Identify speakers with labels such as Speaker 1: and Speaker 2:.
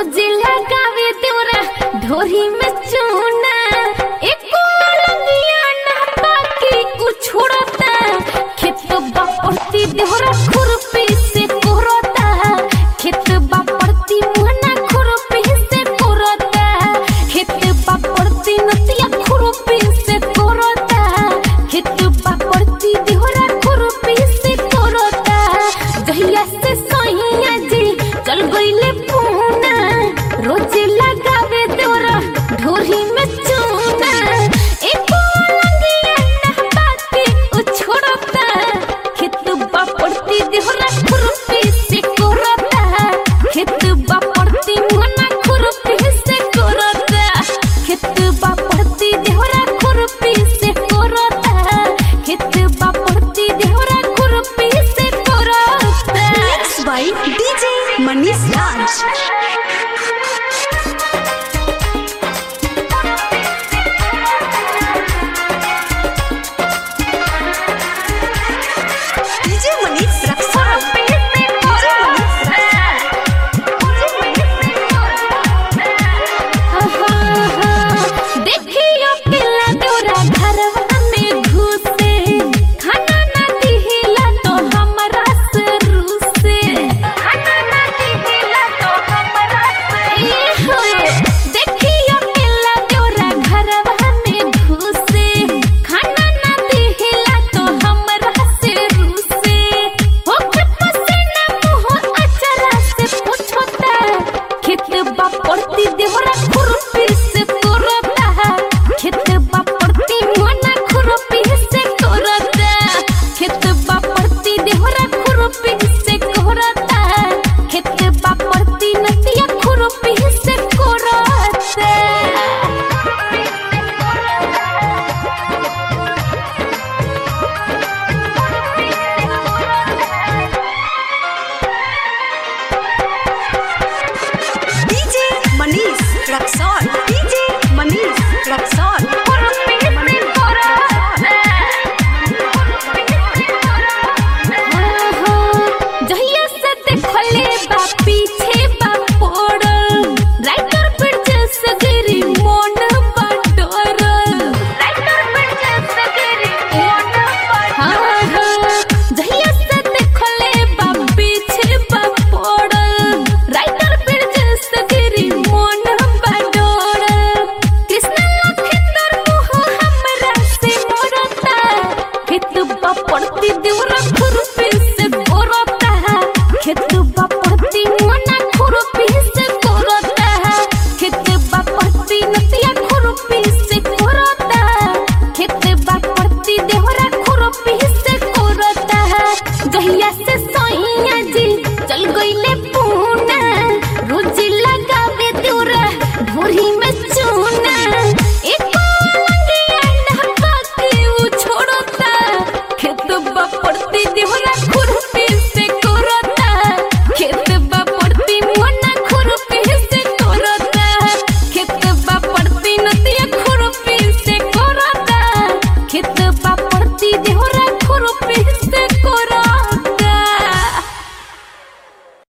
Speaker 1: रोजे लगावे देवरा ढोरी में चूना एको लंगिया ना बाकी उछोड़ता खेत बापड़ती देवरा खुरपी से कोरता खेत बापड़ती मुहना खुरपी से कोरता खेत बापड़ती नतिया खुरपी से कोरता खेत बापड़ती देवरा खुरपी से कोरता गहिया से सहिया जी चल गईले पूना रोज लगावे देवरा ढोरी में चूना एको लंगिया ना बाकी उछोड़ता खेत बापड़ती देवरा खुरपी से कोरता खेत बापड़ती मुहना खुरपी से कोरता खेत बापड़ती देवरा खुरपी से कोरता खेत बापड़ती देवरा खुरपी से कोरता
Speaker 2: Mixed by DJ Manish Raj. DJ Manish Raksar. DJ Manish
Speaker 1: देखियो पिला तोरा घरवा में घुसे खाना ना दिहिला तो हमरा से रूसे खाना ना दिहिला तो हमरा से देखियो पिला तोरा घरवा में घुसे खाना ना दिहिला तो हमरा से रूसे होके पसीना मुंह अचरा से पूछोता खेत बापड़ती